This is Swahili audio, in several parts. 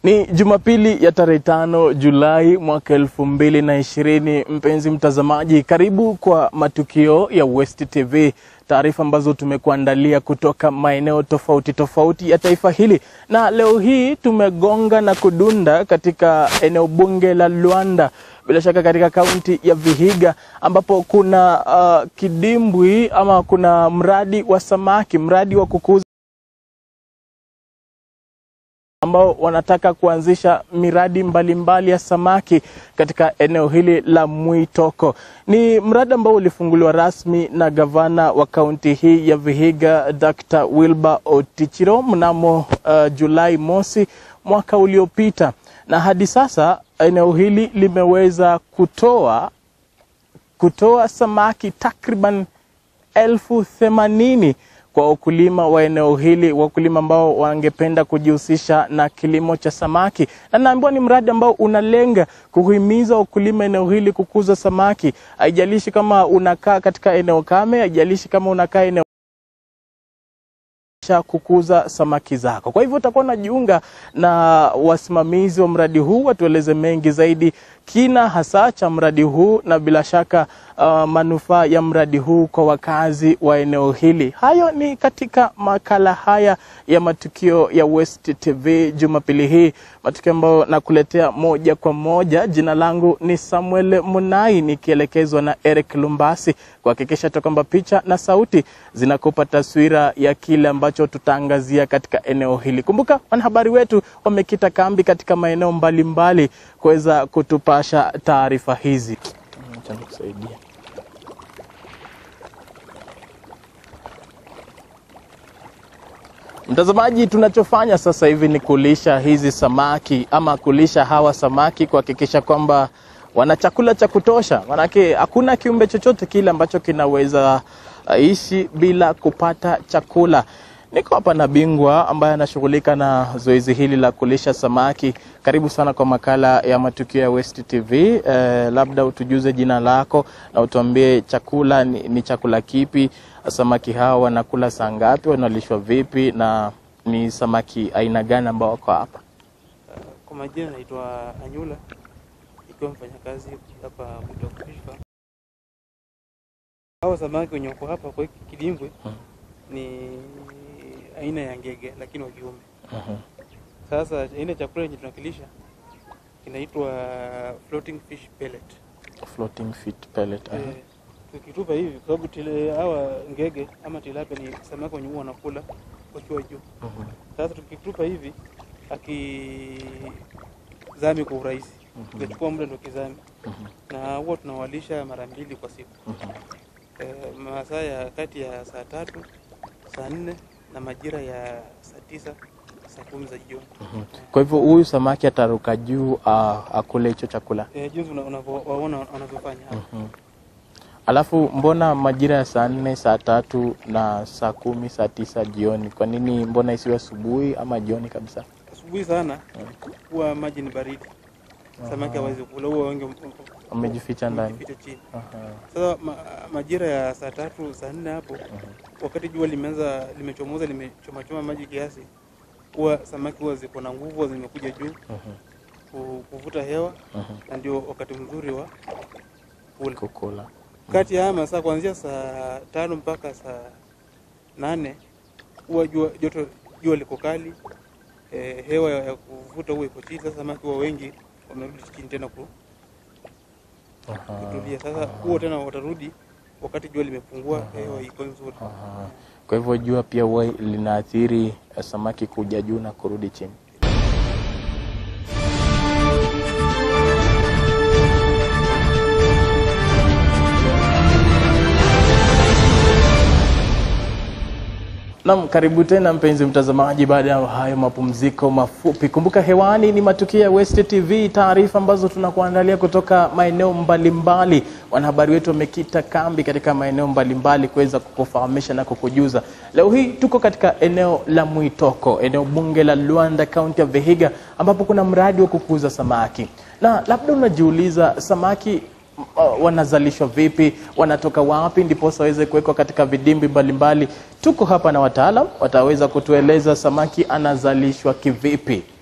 Ni Jumapili ya tarehe tano Julai mwaka elfu mbili na ishirini. Mpenzi mtazamaji, karibu kwa matukio ya West TV, taarifa ambazo tumekuandalia kutoka maeneo tofauti tofauti ya taifa hili, na leo hii tumegonga na kudunda katika eneo bunge la Luanda, bila shaka katika kaunti ya Vihiga ambapo kuna uh, kidimbwi ama kuna mradi wa samaki, mradi wa kukuza ambao wanataka kuanzisha miradi mbalimbali mbali ya samaki katika eneo hili la Mwitoko. Ni mradi ambao ulifunguliwa rasmi na gavana wa kaunti hii ya Vihiga Dr. Wilbur Otichiro mnamo uh, Julai mosi mwaka uliopita, na hadi sasa eneo hili limeweza kutoa kutoa samaki takriban elfu themanini kwa wakulima wa eneo hili, wakulima ambao wangependa kujihusisha na kilimo cha samaki, na naambiwa ni mradi ambao unalenga kuhimiza wakulima eneo hili kukuza samaki. Haijalishi kama unakaa katika eneo kame, haijalishi kama unakaa eneo kukuza samaki zako. Kwa hivyo utakuwa unajiunga na wasimamizi wa mradi huu, watueleze mengi zaidi kina hasa cha mradi huu na bila shaka uh, manufaa ya mradi huu kwa wakazi wa eneo hili. Hayo ni katika makala haya ya matukio ya West TV Jumapili hii, matukio ambayo nakuletea moja kwa moja. Jina langu ni Samuel Munai nikielekezwa na Eric Lumbasi kuhakikisha tu kwamba picha na sauti zinakupa taswira ya kile ambacho tutaangazia katika eneo hili. Kumbuka wanahabari wetu wamekita kambi katika maeneo mbalimbali kuweza kutupasha taarifa hizi. Acha nikusaidie. Mtazamaji, tunachofanya sasa hivi ni kulisha hizi samaki ama kulisha hawa samaki kuhakikisha kwamba wana chakula cha kutosha, manake hakuna kiumbe chochote kile ambacho kinaweza ishi bila kupata chakula. Niko hapa na bingwa ambaye anashughulika na zoezi hili la kulisha samaki. Karibu sana kwa makala ya matukio ya West TV. Eh, labda utujuze jina lako na utuambie chakula ni, ni chakula kipi, samaki hawa wanakula saa ngapi, wanalishwa vipi na ni samaki aina gani ambao wako hapa? Kwa majina naitwa Anyula, ikiwa mfanyakazi hapa Mwitoko Fish Farm. Hao samaki wenye wako hapa kwa hiki kidimbwi ni aina ya ngege lakini wa kiume. Mhm. Sasa aina ya chakula yenye tunakilisha kinaitwa floating fish pellet. Floating feed pellet. aha. Eh, tukitupa hivi kwa sababu tile hawa ngege ama tilapia ni samaki wenye huwa wanakula wakiwa juu. Mhm. Sasa tukitupa hivi akizami kwa urahisi, itachukua muda ndio kizami, Mhm. na huwa tunawalisha mara mbili kwa siku Mhm. e, masaa ya kati ya saa tatu saa nne na majira ya saa tisa saa kumi za jioni. Mhm. Kwa hivyo huyu samaki ataruka juu ah, akule hicho chakula. E, jinsi una- unavyowaona wanavyofanya hapa. Mhm. Alafu mbona majira ya saa nne, saa tatu na saa kumi, saa tisa jioni? Kwa nini mbona isiwe asubuhi ama jioni kabisa? Asubuhi sana huwa maji ni baridi, samaki hawezi kula, huwa wengi Wamejificha ndani. wamejificha chini. Aha. Sasa ma, majira ya saa tatu saa nne hapo wakati jua limeanza limechomoza limechomachoma maji kiasi, huwa samaki huwa ziko na nguvu, huwa zimekuja juu Mhm. ku- kuvuta hewa, Mhm. na ndio wakati mzuri wa kula. Kukula. Kati ya haya masaa kuanzia saa tano mpaka saa nane huwa jua joto jua liko kali, eh, hewa ya ya kuvuta huwa iko chini. Sasa samaki huwa wengi wamerudi chini tena ku- Aha. kutulia. Sasa huo tena watarudi wakati jua limepungua, hewa iko nzuri. Aha. Kwa hivyo jua pia huwa linaathiri eh, samaki kuja juu na kurudi chini. Naam, karibu tena mpenzi mtazamaji, baada ya hayo mapumziko mafupi. Kumbuka hewani ni matukio ya West TV, taarifa ambazo tunakuandalia kutoka maeneo mbalimbali. Wanahabari wetu wamekita kambi katika maeneo mbalimbali kuweza kukufahamisha na kukujuza. Leo hii tuko katika eneo la Mwitoko, eneo bunge la Luanda, kaunti ya Vihiga, ambapo kuna mradi wa kukuza samaki, na labda unajiuliza samaki uh, wanazalishwa vipi, wanatoka wapi, ndiposa waweze kuwekwa katika vidimbi mbalimbali. Tuko hapa na wataalam wataweza kutueleza samaki anazalishwa kivipi.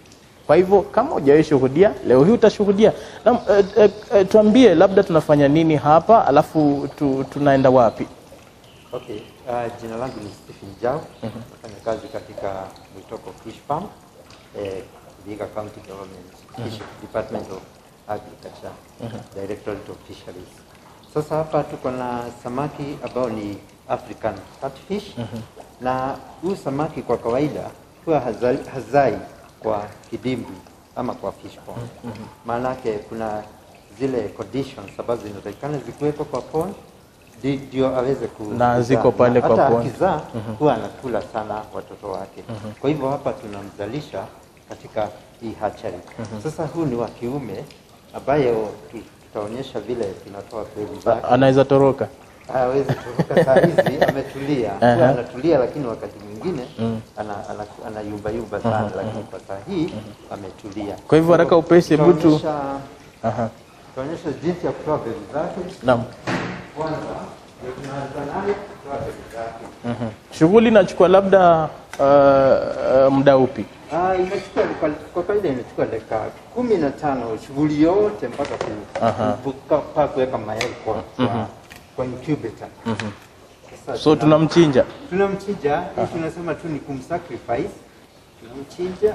Kwa hivyo kama hujawahi shuhudia, leo hii utashuhudia. Na eh, eh, eh, tuambie labda tunafanya nini hapa, alafu tu, tunaenda wapi? Okay, uh, jina langu ni Stephen Jao. Nafanya kazi katika Mwitoko Fish Farm, eh, Vihiga County Government Fish Department of Agriculture, Directorate of Fisheries. Sasa hapa tuko na samaki ambao ni African catfish na huu samaki kwa kawaida huwa hazai, hazai kwa kidimbwi ama kwa fish pond. Maanake kuna zile conditions ambazo zinatakikana zikuwepo kwa pond ndi- ndio aweze ku Na kuzaa. ziko pale Na kwa hata pond. akizaa huwa anakula sana watoto wake. Kwa hivyo hapa tunamzalisha katika hii hatchery. Sasa huu ni wa kiume ambaye tu- tutaonyesha vile tunatoa mbegu zake. Anaweza toroka. Hawezi kutoka saa hizi ametulia. Aha. Huwa anatulia lakini wakati mwingine ana, ana, anayumba yumba sana lakini kwa saa hii ametulia. Kwa hivyo haraka upesi, hebu tu- tutaonyesha Aha. tutaonyesha jinsi ya kutoa mbegu zake. Naam. Kwanza ndio tunaanza nayo kutoa mbegu zake. Mhm. Shughuli inachukua labda uh, uh, muda upi? Ah, inachukua kwa- kwa kawaida inachukua dakika kumi na tano shughuli yote mpaka ku- Aha. ku- mpaka kuweka mayai kwa, kwa, kwa incubator. Sasa So tuna- tunamchinja. tunamchinja hii tunasema tu ni kumsacrifice tunamchinja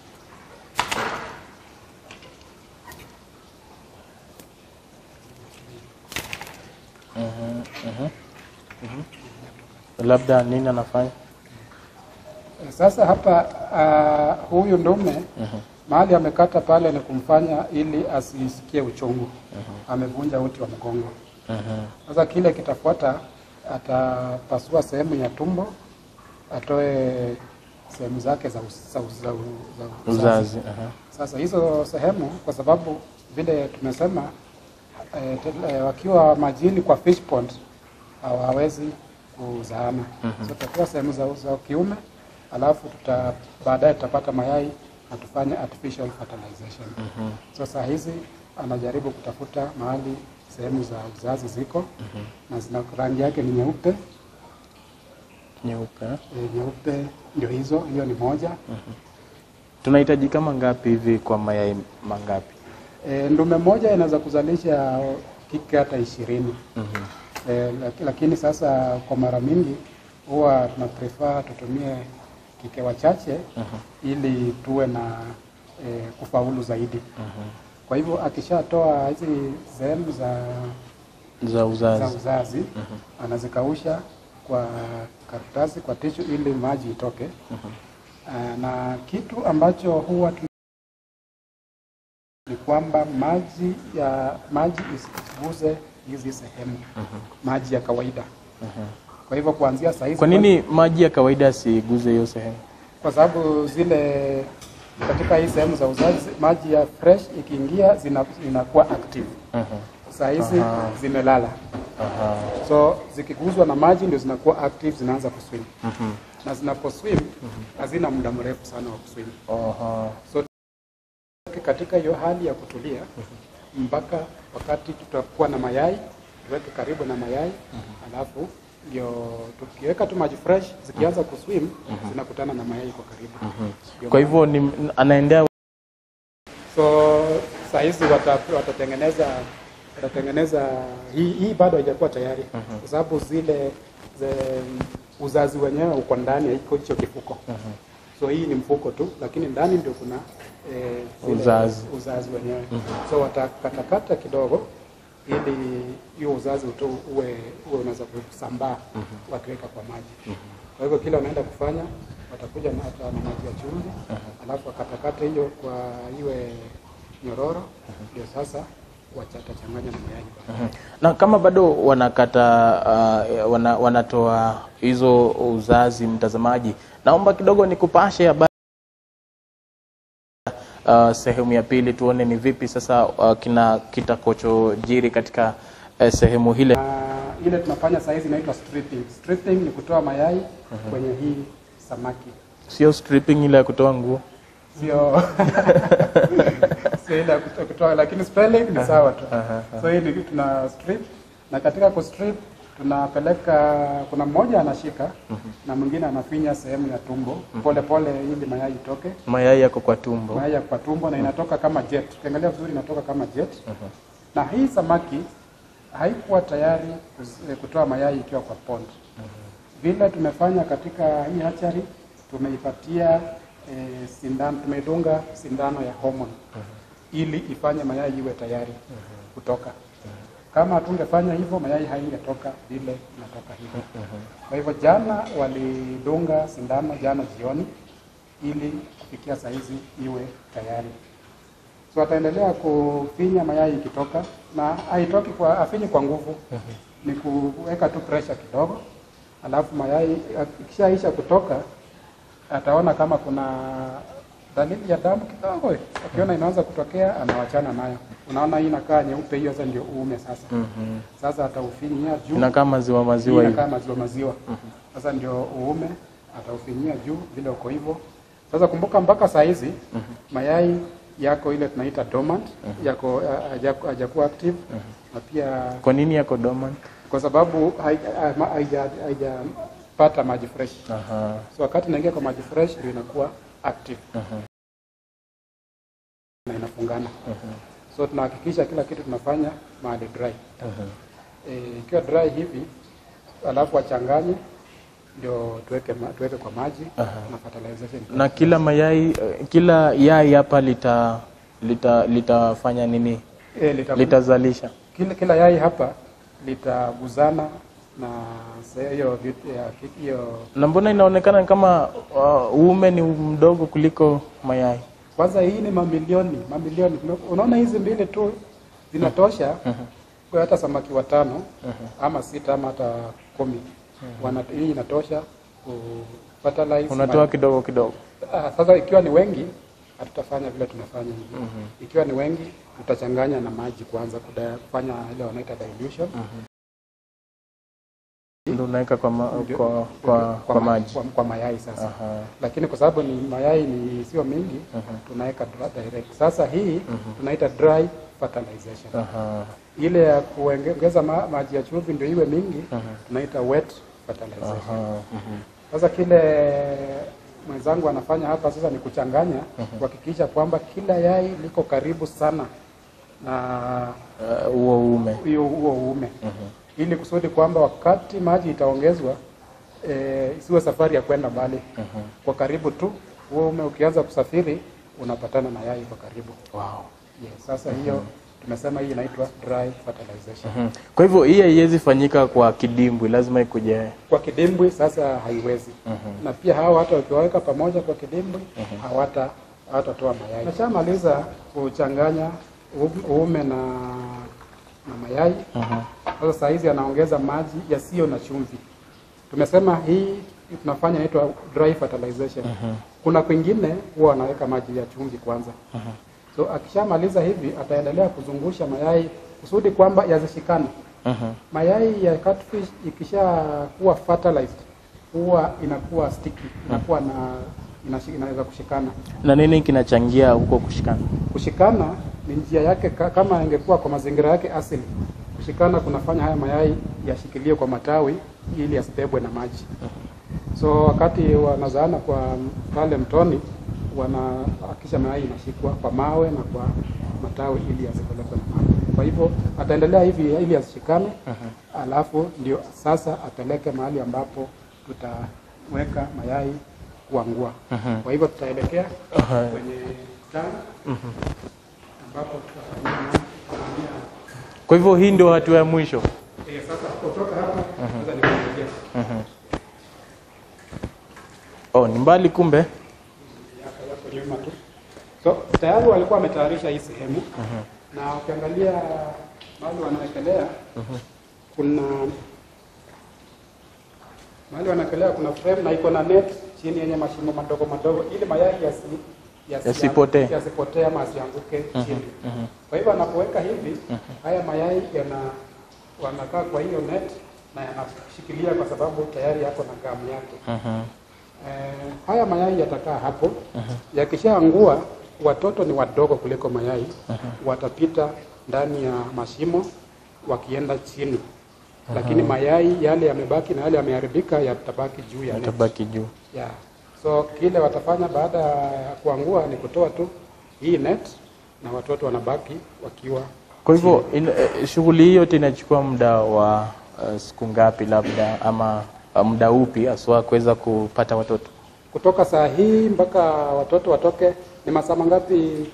Labda nini anafanya? Sasa hapa uh, huyu ndume mahali amekata pale ni kumfanya ili asisikie uchungu. Amevunja uti wa mgongo. Sasa kile kitafuata, atapasua sehemu ya tumbo, atoe sehemu zake za, us- za, uz- za, u- za Uzazi. Aha. Sasa hizo sehemu kwa sababu vile tumesema eh, te- eh, wakiwa majini kwa fish pond hawawezi kuzaana. So tutatoa sehemu za, za kiume alafu tuta baadaye tutapata mayai na tufanye artificial fertilization. So saa hizi anajaribu kutafuta mahali sehemu za uzazi ziko na zina rangi yake ni nyeupe Nyeupe. eh? e, nyeupe ndio hizo, hiyo ni moja. Tunahitaji kama ngapi hivi kwa mayai mangapi? E, ndume moja inaweza kuzalisha kike hata ishirini. E, laki- lakini sasa kwa mara mingi huwa tuna prefer tutumie kike wachache ili tuwe na e, kufaulu zaidi. Kwa hivyo akishatoa hizi sehemu za, Za za uzazi. uzazi anazikausha kwa karatasi kwa tishu ili maji itoke. Ah, na kitu ambacho huwa tuna ni kwamba maji ya maji isiguze hizi sehemu maji ya kawaida. Kwa hivyo kuanzia saa hizi Kwa nini maji ya kawaida asiguze hiyo sehemu? Kwa sababu zile katika hii sehemu za uzazi maji ya fresh ikiingia zina- zinakuwa active. Saa hizi zimelala, so zikiguzwa na maji ndio zinakuwa active, zinaanza kuswim na zinaposwim hazina muda mrefu sana wa kuswim. Aha. So katika hiyo hali ya kutulia mpaka wakati tutakuwa na mayai, tuweke karibu na mayai alafu ndio tukiweka tu maji fresh zikianza kuswim zinakutana na mayai kwa karibu. Ndio Kwa maana- hivyo ni anaendea so saa hizi wata, watatengeneza watatengeneza hii, hii bado haijakuwa tayari kwa sababu zile ze, uzazi wenyewe uko ndani ya hiko hicho kifuko so hii ni mfuko tu lakini ndani ndio kuna eh, zile Uzazi. uzazi wenyewe so watakatakata kidogo ili hiyo uzazi uto, uwe, uwe unaweza kusambaa wakiweka kwa maji kwa hivyo kila wanaenda kufanya watakuja na hata na maji ya chumvi alafu wakatakata hiyo kwa iwe nyororo ndio sasa watachanganya na mayai baadaye. na kama bado wanakata uh, wana, wanatoa hizo uzazi, mtazamaji, naomba kidogo nikupashe habari uh, sehemu ya pili, tuone ni vipi sasa uh, kina kitakachojiri katika uh, sehemu hile. Na ile tunafanya saa hizi inaitwa stripping. Stripping ni kutoa mayai kwenye hii samaki, Sio stripping ile ya kutoa nguo. sio sio ile ya kuto- kutoa, lakini spelling ni sawa tu. So hii ni tuna strip, na katika kustrip tunapeleka, kuna mmoja anashika na mwingine anafinya sehemu ya tumbo pole pole, ili mayai itoke. Mayai yako kwa tumbo. Mayai ya kwa tumbo na inatoka kama jet. Ukiangalia vizuri inatoka kama jet. Na hii samaki haikuwa tayari kuz- eh, kutoa mayai ikiwa kwa pond. Vile tumefanya katika hii hatchery, tumeipatia eh, sindano, tumeidunga sindano ya hormone ili ifanye mayai iwe tayari kutoka. Kama hatungefanya hivyo, mayai haingetoka vile inatoka hivyo. Kwa hivyo jana walidunga sindano jana jioni ili kufikia saa hizi iwe tayari. So ataendelea kufinya mayai ikitoka, na haitoki kwa afinyi kwa nguvu, ni kuweka tu pressure kidogo, alafu mayai ikishaisha kutoka ataona kama kuna dalili ya damu kidogo, akiona inaanza kutokea anawachana nayo. Unaona hii inakaa nyeupe, hiyo sasa ndio uume sasa. Sasa ataufinyia juu Inakaa maziwa hii maziwa hivi. inakaa maziwa maziwa. Sasa ndio uume ataufinyia juu vile uko hivyo. Sasa kumbuka mpaka saa hizi mayai yako ile tunaita dormant yako uh, hajaku- hajakuwa active na pia Kwa nini yako dormant? kwa sababu hai- ha- ma- haija- haijapata maji fresh. Aha. So wakati inaingia kwa maji fresh ndio inakuwa active na inafungana. So tunahakikisha kila kitu tunafanya mahali dry. Eh, ikiwa dry hivi alafu wachanganye ndio tuweke, ma, tuweke kwa maji na fertilization. Na kila mayai eh, kila yai hapa lita lita litafanya nini? Eh, lita, Litazalisha. kila, kila yai hapa litaguzana na se- hiyo vit- ya ki- hiyo Na mbona inaonekana kama uh, uume ni mdogo kuliko mayai? kwanza, hii ni mamilioni mamilioni. Unaona hizi mbili tu zinatosha kwa hata samaki watano ama sita ama hata kumi. Wana, hii inatosha ku fertilize Unatoa kidogo kidogo. Ah, sasa ikiwa ni wengi hatutafanya vile tunafanya hivi. Ikiwa ni wengi tutachanganya na maji kwanza kuda- kufanya ile wanaita dilution Ndio unaweka kwa, ma, Ndio. kwa, kwa, kwa, ma- maji. kwa, kwa mayai sasa. Aha. Lakini kwa sababu ni mayai ni sio mingi tunaweka dry- direct. Sasa hii tunaita dry fertilization. Aha. Ile ya kuongeza ma, maji ya chumvi ndio iwe mingi tunaita wet fertilization. Aha. Sasa kile mwenzangu anafanya hapa sasa ni kuchanganya kuhakikisha kwamba kila yai liko karibu sana na Uh, huo uume. hiyo huo uume ili kusudi kwamba wakati maji itaongezwa e, isiwe safari ya kwenda mbali kwa karibu tu. Huo uume ukianza kusafiri unapatana na yai kwa karibu. Wow. Yes, sasa hiyo tumesema hii inaitwa dry fertilization. Mhm. Kwa hivyo hii haiwezi fanyika kwa kidimbwi, lazima ikuje. Kwa kidimbwi sasa haiwezi na pia hawa hata ukiwaweka pamoja kwa kidimbwi hawata hawatatoa mayai. Nashamaliza kuchanganya u- uume na, na mayai sasa saa hizi anaongeza maji yasiyo na chumvi. Tumesema hii tunafanya inaitwa dry fertilization. Kuna kwingine huwa wanaweka maji ya chumvi kwanza. So akishamaliza hivi ataendelea kuzungusha mayai kusudi kwamba yazishikane. Mayai ya catfish ikishakuwa fertilized huwa inakuwa sticky, inakuwa na inashi- inaweza kushikana. Na nini kinachangia huko kushikana? Kushikana ni njia yake, ka- kama ingekuwa kwa mazingira yake asili, kushikana kunafanya haya mayai yashikilie kwa matawi ili yasibebwe na maji. So wakati wanazaana kwa pale mtoni, wanahakikisha mayai inashikwa kwa mawe na kwa matawi ili yasipelekwe na maji. Kwa hivyo ataendelea hivi ili yasishikane, alafu ndio sasa apeleke mahali ambapo tutaweka mayai kuangua. Kwa hivyo tutaelekea kwenye tank ambapo tutafanyia Kwa hivyo hii ndio hatua ya mwisho. Eh, sasa kutoka hapa sasa ni kuingia Oh, ni mbali kumbe. yako yako nyuma tu. So tayari walikuwa wametayarisha hii sehemu na ukiangalia mahali wanawekelea kuna mahali wanawekelea kuna frame na iko na net chini yenye mashimo madogo madogo ili mayai yasi yasi- Yasipotee. yasipotee ama asianguke chini. Kwa hivyo anapoweka hivi haya mayai yana wanakaa kwa hiyo net na yanashikilia kwa sababu tayari yako na gamu yake. Eh, haya mayai yatakaa hapo. Yakishaangua, watoto ni wadogo kuliko mayai, watapita ndani ya mashimo wakienda chini lakini mayai yale yamebaki na yale yameharibika yatabaki juu ya net. Itabaki juu. Yeah. So kile watafanya baada ya kuangua ni kutoa tu hii net na watoto wanabaki wakiwa Kwa hivyo in- eh, shughuli hii yote inachukua muda wa uh, siku ngapi labda ama uh, muda upi haswa kuweza kupata watoto? kutoka saa hii mpaka watoto watoke. Ni masaa mangapi? Ni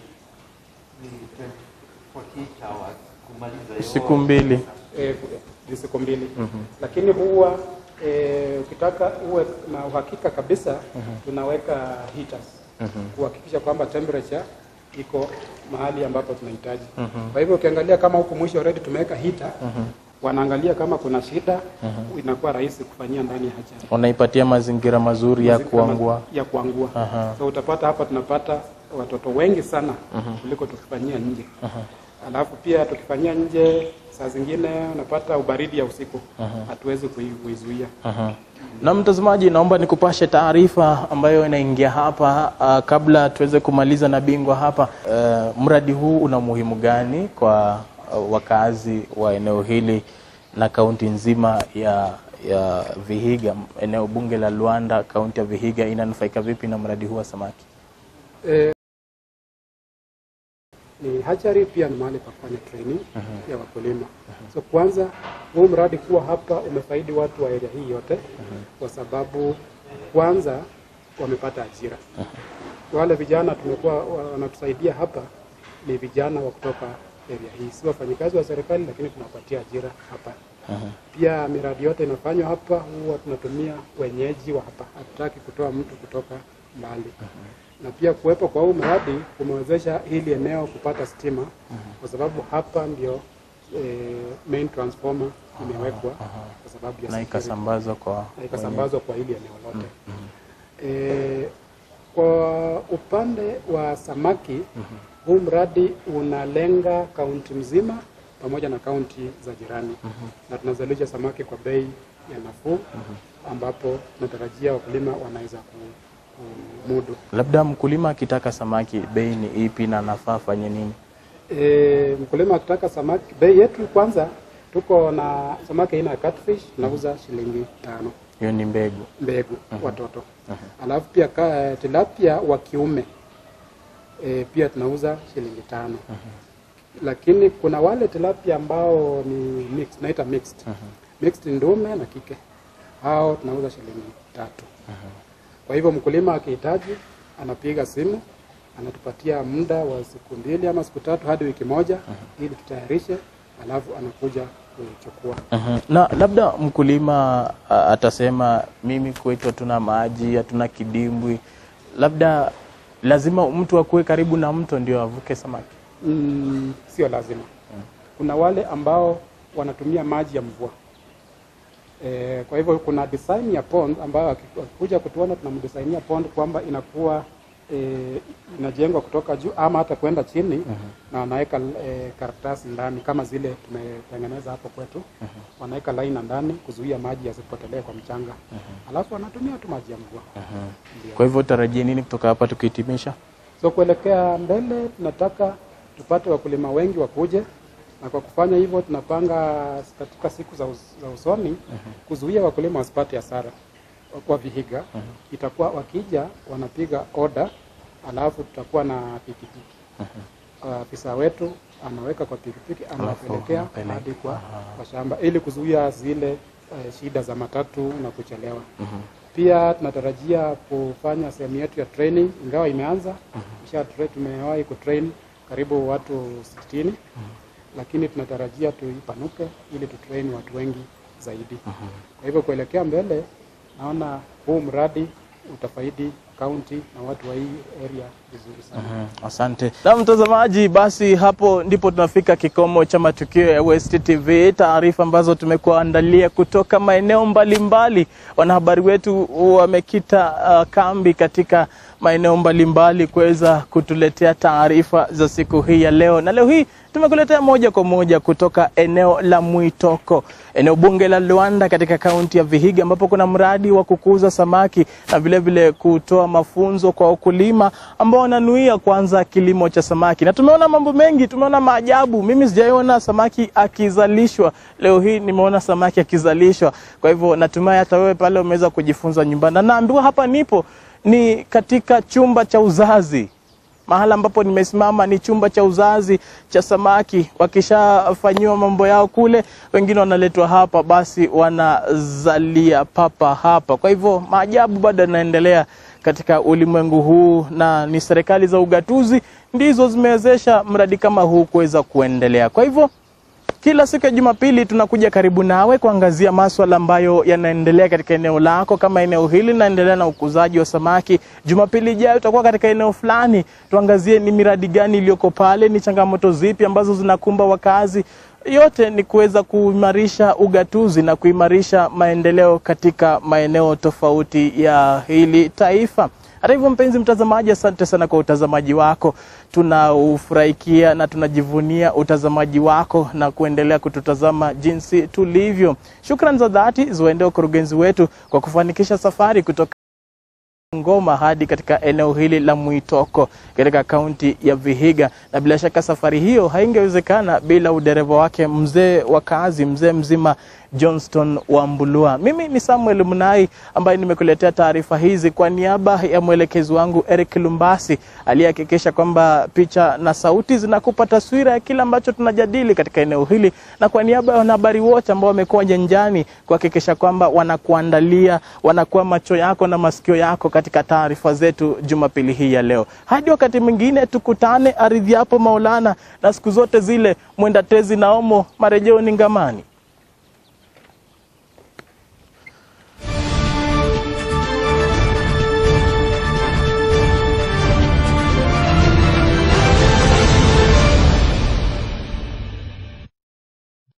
48 hours kumaliza hiyo Siku mbili. Eh, ni siku mbili lakini huwa eh, ukitaka uwe na uhakika kabisa tunaweka heaters kuhakikisha kwamba temperature iko mahali ambapo tunahitaji. Kwa hivyo ukiangalia kama huku mwisho already tumeweka heater wanaangalia kama kuna shida inakuwa rahisi kufanyia ndani ya hatchery. Wanaipatia mazingira mazuri ya Mazingira kuangua. ya kuangua. Aha. So utapata hapa tunapata watoto wengi sana kuliko tukifanyia nje. Alafu pia tukifanyia nje saa zingine unapata ubaridi ya usiku hatuwezi kui- kuizuia. Aha. Na mtazamaji, naomba nikupashe taarifa ambayo inaingia hapa uh, kabla tuweze kumaliza na bingwa hapa. Uh, mradi huu una umuhimu gani kwa uh, wakazi wa eneo hili na kaunti nzima ya ya Vihiga, eneo bunge la Luanda, kaunti ya Vihiga inanufaika vipi na mradi huu wa samaki? Eh, ni hatchery pia ni mahali pa kufanya training ya wakulima. So kwanza huu mradi kuwa hapa umefaidi watu wa area hii yote kwa sababu kwanza wamepata ajira. Wale vijana tumekuwa wa- wanatusaidia hapa ni vijana wa kutoka area hii, si wafanyikazi wa serikali, lakini tunawapatia ajira hapa. Pia miradi yote inafanywa hapa, huwa tunatumia wenyeji wa hapa, hatutaki kutoa mtu kutoka mbali na pia kuwepo kwa huu mradi kumewezesha hili eneo kupata stima kwa sababu hapa ndio eh, main transformer imewekwa kwa sababu ya Na security ikasambazwa kwa na ikasambazwa kwa hili eneo lote. Eh, kwa upande wa samaki huu mradi unalenga kaunti mzima pamoja na kaunti za jirani na tunazalisha samaki kwa bei ya nafuu ambapo tunatarajia wakulima wanaweza ku- kumudu. labda mkulima akitaka samaki, bei ni ipi na anafaa afanye nini? E, mkulima akitaka samaki, bei yetu kwanza, tuko na samaki aina ya catfish tunauza shilingi tano Hiyo ni mbegu. mbegu watoto. Alafu pia ka, tilapia wa kiume e, pia tunauza shilingi tano. Lakini kuna wale tilapia ambao ni mixed, naita mixed. Mixed ndume na kike. Hao tunauza shilingi tatu. Kwa hivyo mkulima akihitaji anapiga simu anatupatia muda wa siku mbili ama siku tatu hadi wiki moja ili tutayarishe, alafu anakuja kuchukua. Mhm. Na labda mkulima a, atasema mimi kwetu hatuna maji, hatuna kidimbwi, labda lazima mtu akuwe karibu na mto ndio avuke samaki. Mm, sio lazima. Kuna wale ambao wanatumia maji ya mvua. E, kwa hivyo kuna design ya pond ambayo aki- akikuja kutuona tunamdesignia pond kwamba inakuwa e, inajengwa kutoka juu ama hata kwenda chini na wanaweka e, karatasi ndani kama zile tumetengeneza hapo kwetu. Wanaweka laina ndani kuzuia maji yasipotelee kwa mchanga. Alafu wanatumia tu maji ya mvua. Ndio. Kwa hivyo tarajie nini kutoka hapa tukihitimisha? So kuelekea mbele tunataka tupate wakulima wengi wakuje, na kwa kufanya hivyo tunapanga katika siku za, us, za usoni kuzuia wakulima wasipate hasara kwa Vihiga. Itakuwa wakija wanapiga oda, alafu tutakuwa na pikipiki. Afisa wetu anaweka kwa pikipiki anapelekea anapeleka. hadi kwa, kwa shamba ili kuzuia zile eh, shida za matatu na kuchelewa. Pia tunatarajia kufanya sehemu yetu ya training, ingawa imeanza isha tra- tumewahi kutrain karibu watu 60 lakini tunatarajia tuipanuke ili tutrain watu wengi zaidi. Kwa hivyo kuelekea mbele, naona huu mradi utafaidi kaunti na watu wa hii area vizuri sana. Mhm, Asante na mtazamaji, basi hapo ndipo tunafika kikomo cha matukio ya West TV, taarifa ambazo tumekuandalia kutoka maeneo mbalimbali. Wanahabari wetu wamekita uh, kambi katika maeneo mbalimbali kuweza kutuletea taarifa za siku hii ya leo, na leo hii tumekuletea moja kwa moja kutoka eneo la Mwitoko, eneo bunge la Luanda katika kaunti ya Vihiga, ambapo kuna mradi wa kukuza samaki na vilevile vile kutoa mafunzo kwa wakulima ambao wananuia kuanza kilimo cha samaki, na tumeona mambo mengi, tumeona maajabu. Mimi sijaiona samaki akizalishwa, leo hii nimeona samaki akizalishwa. Kwa hivyo natumai hata wewe pale umeweza kujifunza nyumbani, na naambiwa hapa nipo ni katika chumba cha uzazi mahala ambapo nimesimama ni chumba cha uzazi cha samaki. Wakishafanyiwa mambo yao kule, wengine wanaletwa hapa, basi wanazalia papa hapa. Kwa hivyo maajabu bado yanaendelea katika ulimwengu huu, na ni serikali za ugatuzi ndizo zimewezesha mradi kama huu kuweza kuendelea. Kwa hivyo kila siku ya Jumapili tunakuja karibu nawe kuangazia maswala ambayo yanaendelea katika eneo lako. Kama eneo hili linaendelea na ukuzaji wa samaki, Jumapili ijayo tutakuwa katika eneo fulani, tuangazie ni miradi gani iliyoko pale, ni changamoto zipi ambazo zinakumba wakazi. Yote ni kuweza kuimarisha ugatuzi na kuimarisha maendeleo katika maeneo tofauti ya hili taifa. Hata hivyo, mpenzi mtazamaji, asante sana kwa utazamaji wako. Tunaufurahikia na tunajivunia utazamaji wako na kuendelea kututazama jinsi tulivyo. Shukrani za dhati ziwaendee ukurugenzi wetu kwa kufanikisha safari kutoka Ngoma hadi katika eneo hili la Mwitoko katika kaunti ya Vihiga, na bila shaka safari hiyo haingewezekana bila udereva wake mzee wa kazi, mzee mzima Johnston Wambulua. Mimi ni Samuel Munai ambaye nimekuletea taarifa hizi kwa niaba ya mwelekezi wangu Eric Lumbasi aliyehakikisha kwamba picha na sauti zinakupa taswira ya kile ambacho tunajadili katika eneo hili, na kwa niaba ya wanahabari wote ambao wamekuwa nyanjani kuhakikisha kwamba wanakuandalia, wanakuwa macho yako na masikio yako katika taarifa zetu Jumapili hii ya leo. Hadi wakati mwingine tukutane, aridhi yapo Maulana, na siku zote zile mwenda tezi na omo, marejeo ni ngamani.